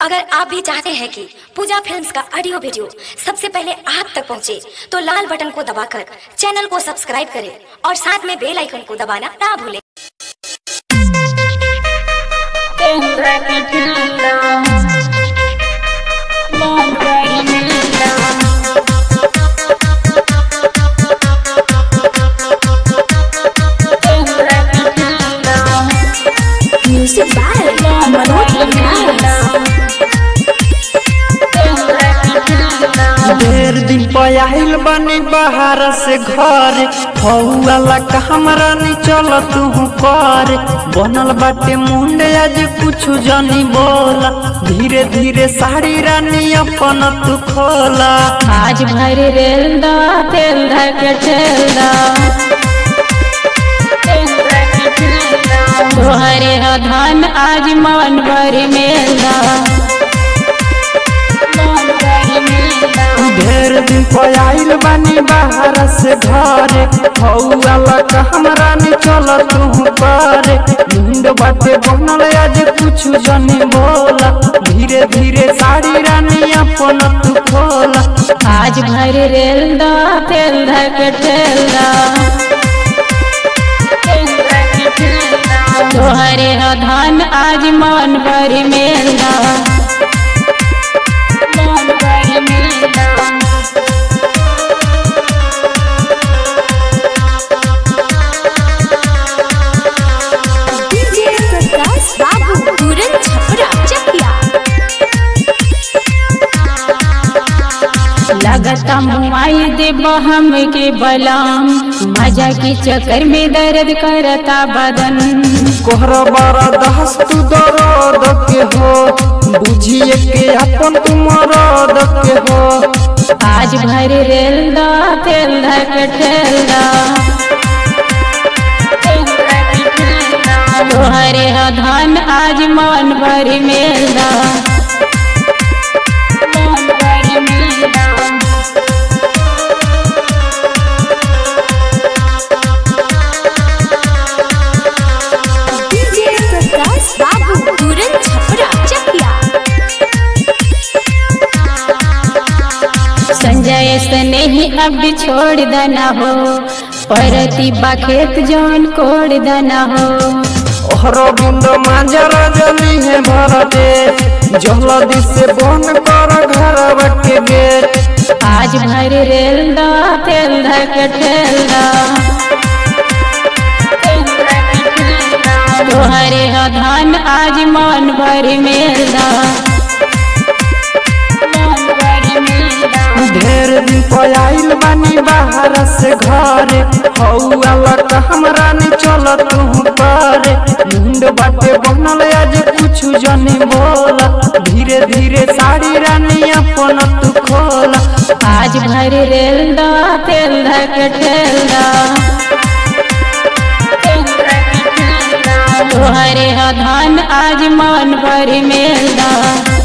अगर आप भी चाहते हैं कि पूजा फिल्म्स का ऑडियो वीडियो सबसे पहले आप तक पहुंचे, तो लाल बटन को दबाकर चैनल को सब्सक्राइब करें और साथ में बेल आइकन को दबाना ना भूलें म्यूजिक बाय मनोज ढेर दिन पयाहिल बनी बाहर से घर हौला का हमरा नी चल तू कर बनल बाटे मुंडे आज कुछ जानी बोला धीरे धीरे साड़ी रानी अपन तू खोला आज भर रेल दा तेल धक ठेल दा तोहरे ह धान आज मन भर मेल दा ढेर दिन पयाहिल बनी बाहर से घर हौला का हमरा नी चल तू कर मुंड बाटे बनल आज कुछ जानी बोला धीरे धीरे साड़ी रानी अपन तू खोला आज भर रेल दा तेल धक ठेल दा तोहरे ह धान आज मन भर मेल दा डीजे प्रकाश बाबू तुरंत छपरा चकिया लगता मुआई दे बहम के बलाम मजा के चक्कर में दर्द करता बदन कोहरा बारा दहस तू दर्द के हो बुझिए के अपन तू मरद के हो आज भर रेल दा तेल धक ठेल दा तोहरे ह धान आज मन भर मेल दा डीजे प्रकाश बाबू तुरंत छपरा चकिया संजय स्नेही अब छोड़ देना हो परती खेत जौन कोड़ देना हो ओहरो बिंद मांजर जली है भरते जल्दी से बंद कर घर के गेट आज भर रेल दा तेल धक ठेल दा तोहरे ह धान आज मन भर मेल दा ढेर दिन पयाइल बानी बाहर से घर हौला का हमरा नी चल तू कर मुंड बाटे बनल आज कुछ जानी बोला धीरे धीरे साड़ी रानी अपन तू खोला आज भर रेल दा तेल धक ठेल दा तोहरे ह धान आज मन भर मेल दा